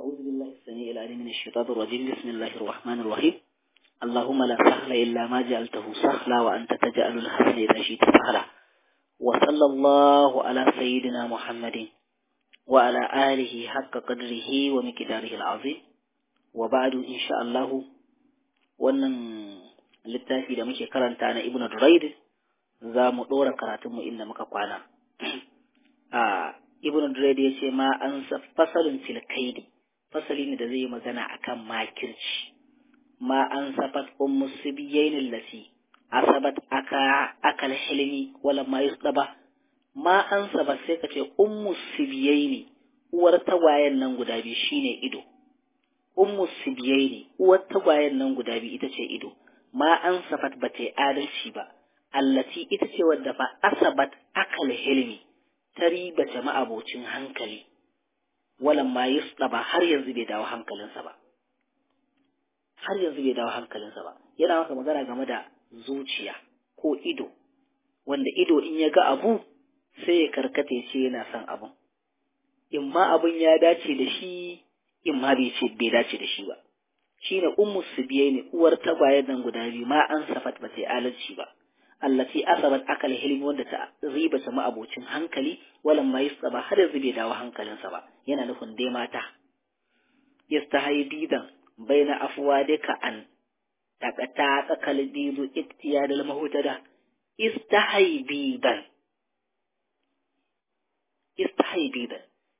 أعوذ بالله السميع العليم من الشيطان الرجيم بسم الله الرحمن الرحيم اللهم لا سهل إلا ما جعلته سهلا وأنت تجعل الحزن إذا شئت سهلا وصلى الله على سيدنا محمد وعلى آله حق قدره ومقداره العظيم وبعد إن شاء الله wannan littafi da muke karanta na Ibn Durayd za mu ɗora karatunmu inda muka kwana. a Ibn Durayd ya ce ma an fasalin filkaidi fasali ne da zai yi magana akan makirci ma an safat ummu sibiyain lati asabat aka akal hilmi wala ma yusdaba ma an sabat sai ka ce ummu sibiyaini uwar tagwayen nan guda biyu shine ido ummu sibiyaini uwar tagwayen nan guda biyu ita ce ido ma an safat ba ta adalci ba allati ita ce wadda fa asabat akal hilmi ta riba jama'a abocin hankali walan ma yusdaba har yanzu bai dawo hankalinsa ba har yanzu bai dawo hankalinsa ba yana maka magana game da zuciya ko ido wanda ido in ya ga abu sai ya karkata ce yana son abun in ma abun ya dace da shi in ma bai ce bai dace da shi ba shine ummu subiye ne uwar tagwayen nan guda biyu ma an safat ba sai alalci ba allati asabat akal hilmi wanda ta riba ta abocin hankali walan ma yasaba har yanzu bai dawo hankalinsa ba yana nufin dai mata yastahi bidan baina afwadika an takata akal bidu iktiyadul mahutada istahi bidan istahi bidan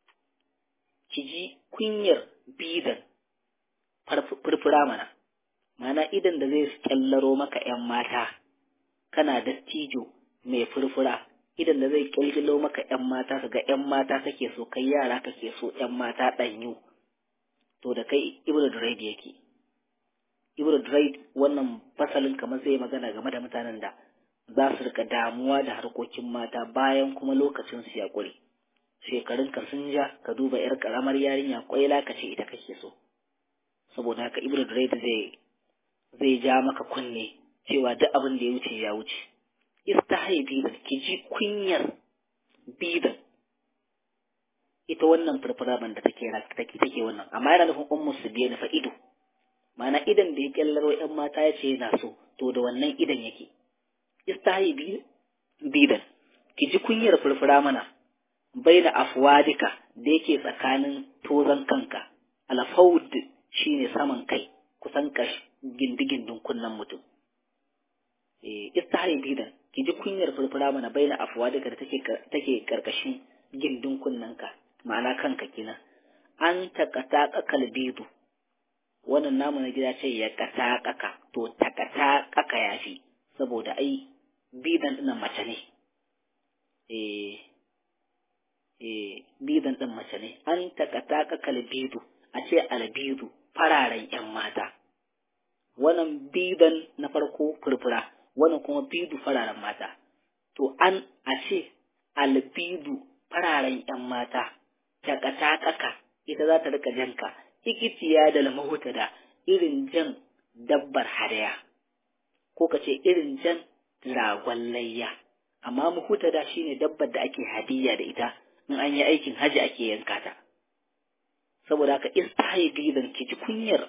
kiji kunyar bidan furfura mana mana idan da zai kyallaro maka ‘yan mata’ kana dattijo mai furfura idan da zai kilgilo maka ‘yan mata ka ga ‘yan mata kake so kai yara kake so ‘yan mata ɗanyu to da kai ibnu duraid yake ibnu duraid wannan fasalin kamar zai magana game da mutanen da za su rika damuwa da harkokin mata bayan kuma lokacin su ya ƙure shekarun ka sun ja ka duba yar karamar yarinya kwaila ka ce ita kake so saboda haka ibnu duraid zai zai ja maka kunne cewa duk abin da ya wuce ya wuce istahai bidan ki ji kunyar bidan ita wannan furfuraban da take take take wannan amma yana nufin ummu su biye na fa ido ma'ana idan da ya kyallaro yan mata ya ce yana so to da wannan idan yake istahai bidan ki ji kunyar furfura mana baina afwadika da yake tsakanin tozan kanka alfaud shine saman kai kusan kash gindigindin kunnan mutum istihari bidan ki ji kunyar furfura mana baina afuwa daga da take take karkashin gindin kunnanka ma'ana kanka kenan an takata kakal bidu wannan namu na gida ce ya kata kaka to takata kaka yafi saboda ai bidan dinnan mace ne eh eh bidan din mace ne an takata kakal bidu a ce albidu fararen yan mata wannan bidan na farko furfura wannan kuma bidu fararen mata to an a ce albidu fararen yan mata takata ita za ta rika janka ikitiya da lamahuta da irin jan dabbar hadaya ko ka ce irin jan ragon layya amma muhuta da shine dabbar da ake hadiyya da ita in an yi aikin haji ake yanka ta saboda haka istahi bidan ki ji kunyar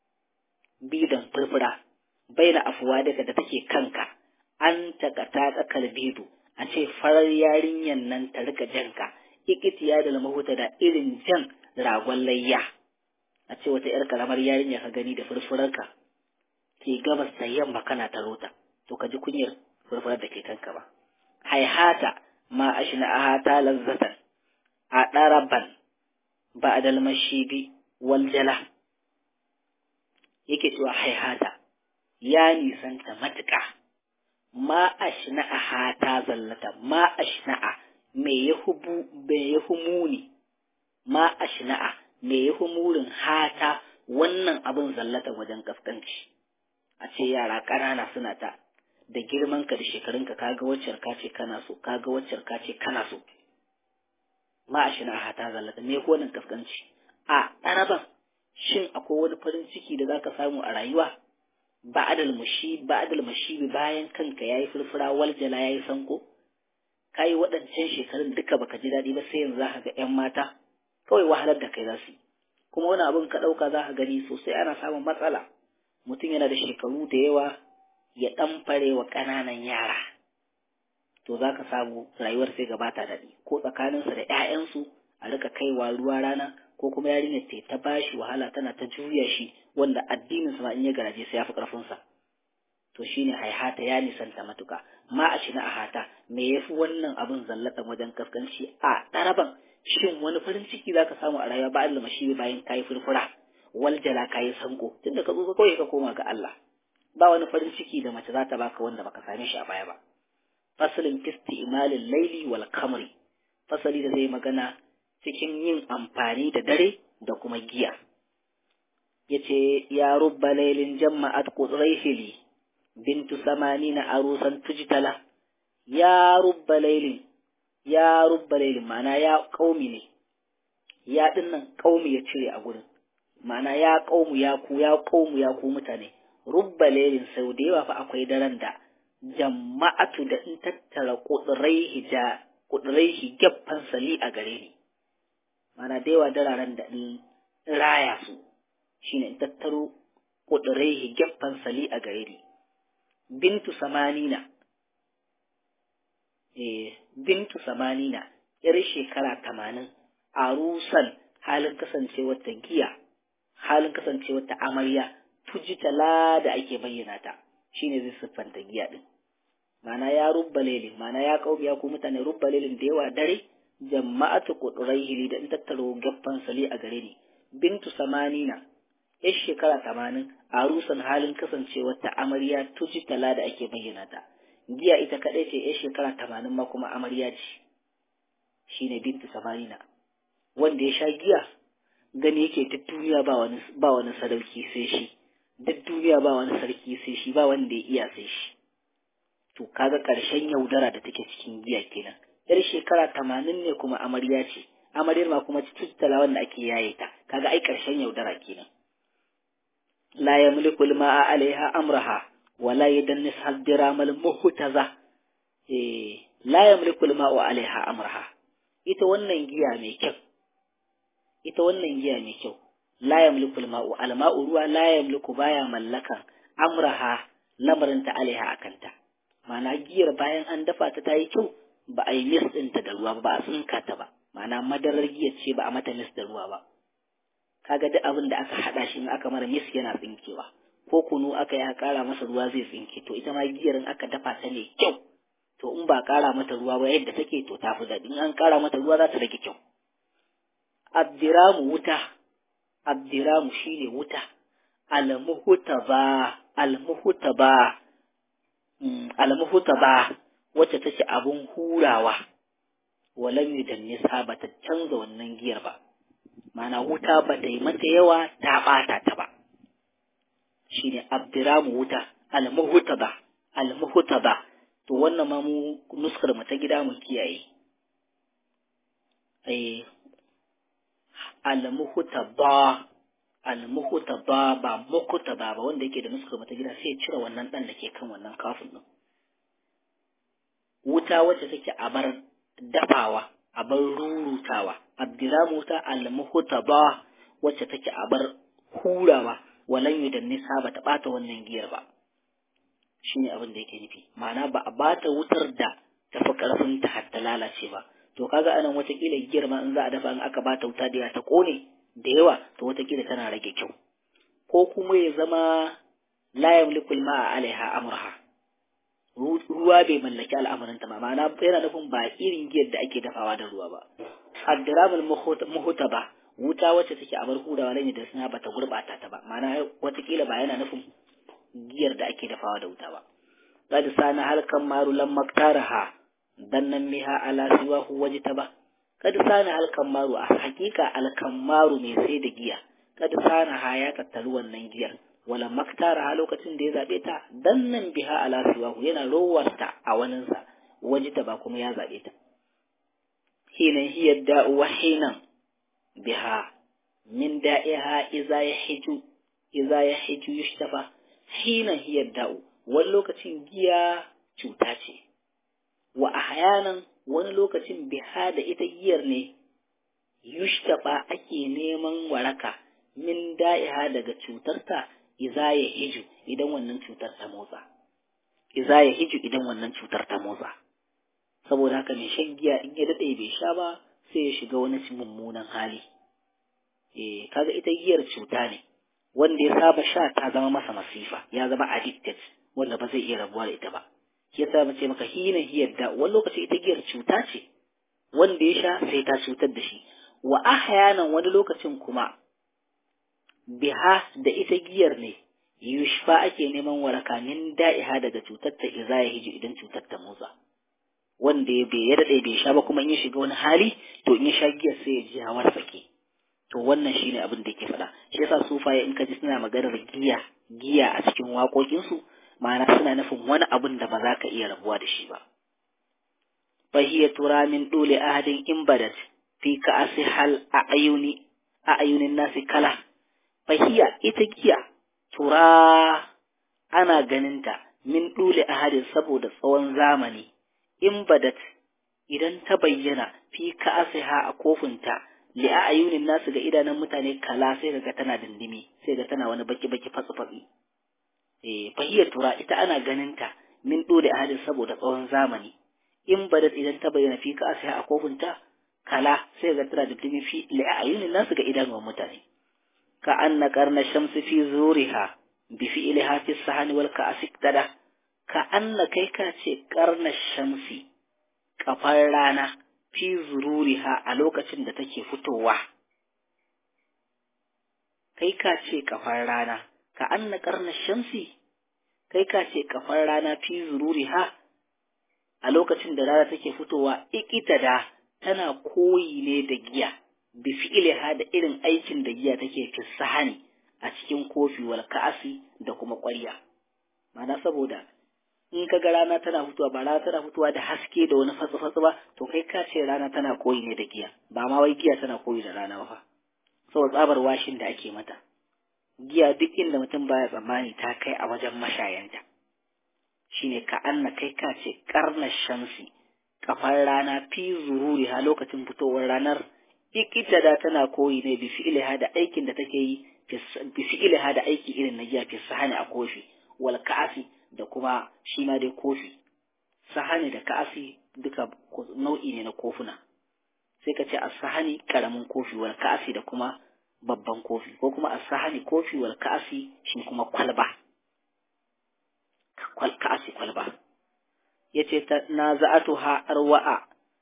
bidan furfura baina afuwa daga da take kanka an takata tsakar bidu a ce farar yarinyan nan ta rika janka ikitiya da lamahuta da irin jan ragon layya a ce wata yar karamar yarinya ka gani da furfurarka ke gabas da yamma kana ta rota to ka ji kunyar furfurar da ke kanka ba haihata ma ashna ahata lazzatan a ɗaraban ba a dalmashibi wal jala yake cewa haihata ya nisanta matuƙa ma ashna'a hata zallata ma ashna'a me ya hubu me ya humuni ma ashna'a me ya humurin hata wannan abin zallata wajen kaskanci a ce yara ƙanana suna ta da girman ka da shekarunka kaga waccar ka ce kana so kaga waccar ka ce kana so ma ashna'a hata zallata me ko wannan kaskanci a ɗaraban shin akwai wani farin ciki da zaka samu a rayuwa ba'adal mushi ba'adal mashibi bayan kanka yayi furfura waljala yayi sanko kai waɗancan shekarun duka baka ji daɗi ba sai yanzu zaka ga ƴan mata kawai wahalar da kai za su kuma wani abin ka ɗauka za ka gani sosai ana samun matsala mutum yana da shekaru da yawa ya ɗan fare wa ƙananan yara to za ka samu rayuwar sai gabata daɗi ko tsakaninsa da 'ya'yansu a rika kaiwa ruwa rana ko kuma yarinyar ta ta bashi wahala tana ta juya shi wanda addinin sa ma in ya garaje sai ya fi ƙarfinsa to shine haihata ya nisanta matuka ma a shi na ahata me yafi wannan abin zallatan wajen kaskanci a ɗaraban shin wani farin ciki zaka samu a rayuwa ba Allah mashi bayan kayi furfura wal jala kayi sanko tunda ka zo kawai ka koma ga Allah ba wani farin ciki da mace za ta baka wanda baka same shi a baya ba fasalin fisti imalin laili wal kamri fasali da zai magana cikin yin amfani da dare da kuma giya yace ya rubba lailin jamma'at qudraihili bintu samanina arusan tujtala ya rubba lailin ya rubba lailin ma'ana ya kaumi ne ya dinnan kaumi ya cire a gurin ma'ana ya kaumu ya ku ya kaumu ya ku mutane rubba lailin sau da yawa fa akwai daren da jama'atu da in tattara kuduraihi da kuduraihi gaffan sali a gare ni ma'ana da yawa dararen da in raya su shine in tattaro kuduraihi gaffan sali a gare ni bintu samanina eh bintu samanina yar shekara tamanin arusan halin kasancewar ta giya halin kasancewar ta amarya tujitala da ake bayyana ta shine zai siffanta giya din mana ya rubba lelin mana ya kaubiya ko mutane rubba lelin da yawa dare jama'atu quduraihi da in tattaro gaffan sali a gare ni bintu samanina yar shekara tamanin arusan halin kasancewar ta amarya tujitala da ake bayyana ta giya ita kadai ce yar shekara tamanin ma kuma amarya ce shine bintu samanina wanda ya sha giya gani yake duk duniya ba wani ba wani sadauki sai shi duk duniya ba wani sarki sai shi ba wanda ya iya sai shi to kaga ƙarshen yaudara da take cikin giya kenan yar shekara tamanin ne kuma amarya ce amaryar ma kuma tattala wanda ake yaye ta kaga ai ƙarshen yaudara kenan la yamliku al-ma'a 'alayha amraha wa la yadannis al-dirama al-muhtaza eh la yamliku al-ma'u 'alayha amraha ita wannan giya mai kyau ita wannan giya mai kyau la yamliku al-ma'u al-ma'u ruwa la yamliku baya mallakan amraha lamarin ta alaiha akanta ma'ana giyar bayan an dafa ta tayi kyau ba a yi mis ɗinta da ruwa ba a tsinka ta ba ma'ana madarar giyar ce ba a mata mis da ruwa ba kaga duk abin da aka haɗa shi in aka mara mis yana tsinkewa ko kunu aka yi ƙara masa ruwa zai tsinke to ita ma giyar in aka dafa ta ne kyau to in ba ƙara mata ruwa ba yadda take to ta fi daɗi in an ƙara mata ruwa za ta rage kyau abdiramu wuta abdiramu shine wuta almuhutaba almuhutaba almuhutaba wacce take abun hurawa walam yudannisa ba ta canza wannan giyar ba mana wuta ba ta yi mata yawa ta bata ta ba shine abdiramu wuta almuhutaba almuhutaba to wannan ma mu nuskar mu ta gida mu kiyaye eh almuhutaba almuhutaba ba mukutaba ba wanda yake da nuskar mata gida sai cire wannan dan da ke kan wannan kafin din wuta wacce take a bar dafawa a bar rurutawa abdiramu wuta almuhutaba wacce take a bar hurawa walan yudan nisa ba ta bata wannan giyar ba shine abin da yake nufi ma'ana ba a bata wutar da tafi karfin ta har ta lalace ba to kaga anan watakila giyar ma in za a dafa in aka bata wuta da ta kone da yawa to watakila tana rage kyau ko kuma ya zama la yamliku ma'a alaiha amraha ruwa bai mallaki al'amarin ta ba ma'ana yana nufin ba irin giyar da ake dafawa da ruwa ba addiramul muhutaba wuta wacce take a bar hurawa ne da suna bata gurbata ta ba ma'ana watakila ba yana nufin giyar da ake dafawa da wuta ba qad sana halkan maru lam maktaraha dannan miha ala siwahu wajtaba kad sana alkamaru a hakika alkamaru mai sai da giya kad sana ha ya tattaru wannan giyar wala maktara ha lokacin da ya zabe ta dannan biha ala siwahu yana rowarta a waninsa wajtaba kuma ya zabe ta hinan hiya da'u wa hinan biha min da'iha iza yahiju iza yahiju yushtafa hinan hiya da'u wani lokacin giya cuta ce wa ahyanan wani lokacin biha da ita giyar ne yushtaba ake neman waraka min da'iha daga cutarta iza ya hiju idan wannan cutar ta motsa iza ya hiju idan wannan cutar ta motsa saboda haka mai shan giya in ya daɗe bai sha ba sai ya shiga wani mummunan hali eh kaga ita giyar cuta ne wanda ya saba sha ta zama masa masifa ya zama addicted wanda ba zai iya rabuwa da ita ba shi yasa mace maka hina hiyar da wani lokaci ita giyar cuta ce wanda ya sha sai ta cutar da shi wa ahyanan wani lokacin kuma biha da ita giyar ne yushfa ake neman waraka min da'iha daga cutar ta iza ya hiji idan cutar ta motsa wanda ya bai daɗe bai sha ba kuma in ya shiga wani hali to in ya sha giyar sai ya ji hawar sake to wannan shine abin da yake faɗa shi yasa sufaye in ka ji suna maganar giya giya a cikin waƙoƙinsu ma'ana suna nufin wani abin da ba za ka iya rabuwa da shi ba fahiya tura min dole ahadin in badat fi ka asi hal a ayuni a ayunin nasi kala fahiya ita giya tura ana ganinta min dole ahadin saboda tsawon zamani in badat idan ta bayyana fi ka asiha a kofinta li a ayunin nasu ga idanun mutane kala sai ga tana dindimi sai ga tana wani baki baki fatsi fatsi eh fahiyar tura ita ana ganinta min dole ahadin saboda tsawon zamani in badat idan ta bayyana fi ka asiha a kofinta kala sai ga tana dindimi fi li a ayunin nasu ga idanun mutane ka anna qarna shamsi fi zuriha bi fi'liha fi sahani wal ka'asik tada ka anna kai ka ce karna shamsi kafar rana fi zururiha a lokacin da take fitowa kai ka ce kafar rana ka anna karna shamsi kai ka ce kafar rana fi zururiha a lokacin da rana take fitowa ikita da tana koyi ne da giya bi fi'liha da irin aikin da giya take fi sahani a cikin kofi wal ka'asi da kuma ƙwarya ma'ana saboda in ka ga rana tana fitowa ba rana tana fitowa da haske da wani fatsi-fatsi ba to kai ka ce rana tana koyi ne da giya ba ma wai giya tana koyi da rana ba saboda tsabar washin da ake mata giya duk inda mutum baya tsammani ta kai a wajen mashayanta shine ka anna kai ka ce karna shamsi kafar rana fi zururi ha lokacin fitowar ranar ikita da tana koyi ne bi fi'liha da aikin da take yi bi fi'liha da aiki irin na giya fi sahani a kofi wal ka'asi da kuma shi ma dai kofi sahani da ka'asi duka nau'i ne na kofuna sai ka ce a sahani karamin kofi wal ka'asi da kuma babban kofi ko kuma a sahani kofi wal ka'asi shi kuma kwalba kwal ka'asi kwalba yace ta na za'atu ha arwa'a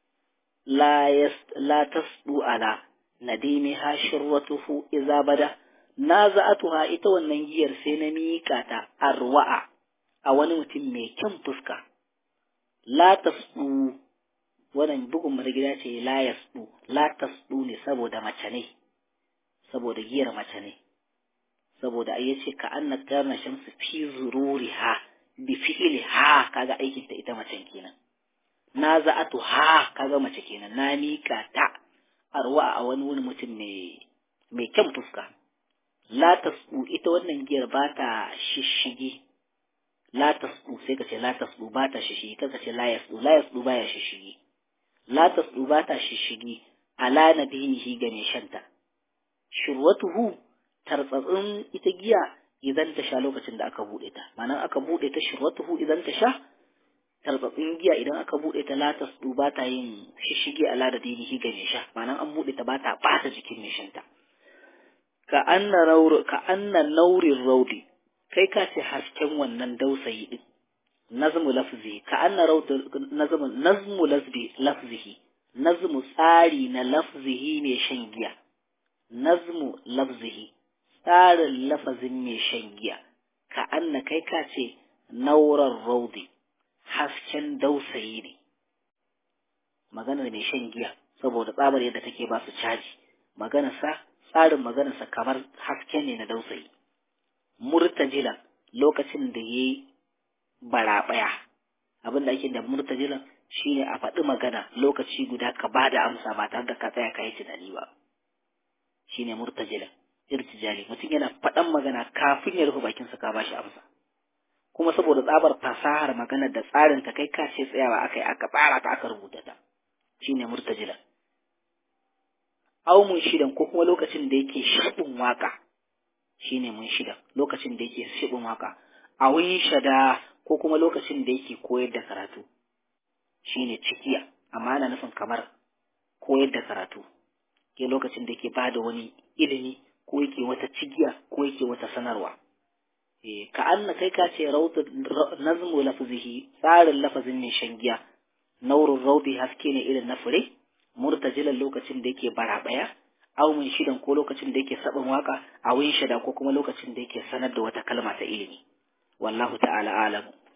la yas la tasdu ala nadimi ha shirwatuhu idza bada na za'atuha ita wannan giyar sai na miƙa ta arwa'a a wani mutum mai kyan fuska la tasdu wannan bugun marigida ce la yasdu la tasdu ne saboda mace ne saboda giyar mace ne saboda ai yace ka anna karna shamsu fi zururiha bi fi'li ha kaga aikin ta ita macen kenan na za'atu ha kaga mace kenan na mika ta arwa a wani wani mutum mai mai kyan fuska la tasdu ita wannan giyar ba ta shishigi la tasdu sai ka ce la tasdu ba ta shishigi kan ka ce la yasdu la yasdu ba ya shishigi la tasdu ba ta shishigi ala nabinihi ga mai shanta shurwatuhu tartsatsin ita giya idan ta sha lokacin da aka bude ta ma'ana aka bude ta shurwatuhu idan ta sha tartsatsin giya idan aka bude ta la tasdu ba ta yin shishigi ala da dinihi ga mai sha ma'ana an bude ta ba ta bata jikin mai shanta ka anna raur ka anna naurin raudi kai ka ce hasken wannan dausayi din nazmu lafzi ka anna raud nazmu nazmu lafzi lafzihi nazmu tsari na lafzihi mai shan giya nazmu lafzihi tsarin lafazin mai shan giya ka anna kai ka ce nauran raudi hasken dausayi ne maganar mai shan giya saboda tsabar yadda take ba su caji maganarsa tsarin maganarsa kamar haske ne na dausayi murtajila lokacin da ya yi baraɓaya abin da ake da murtajilan shine a faɗi magana lokaci guda ka ba da amsa ba tare da ka tsaya ka yi tunani ba shine murtajilan irtijali mutum yana faɗan magana kafin ya rufe bakinsa ka ba shi amsa kuma saboda tsabar fasahar magana da tsarin ta kai ka ce tsayawa aka yi aka tsara ta aka rubuta ta shine murtajilan aw mun shidan ko kuma lokacin da yake shibin waka shine mun shidan lokacin da yake shibin waka a wani shada ko kuma lokacin da yake koyar da karatu shine cikiya amma ana nufin kamar koyar da karatu ke lokacin da yake bada wani ilimi ko yake wata cigiya ko yake wata sanarwa eh ka anna kai ka ce rawtu nazmu lafzihi tsarin lafazin ne shangiya naurun raudi haske ne irin na fure murtajilan lokacin da yake barabaya aw mun shidan ko lokacin da yake saban waka a win shada ko kuma lokacin da yake sanar da wata kalma ta ilimi wallahu ta'ala alamu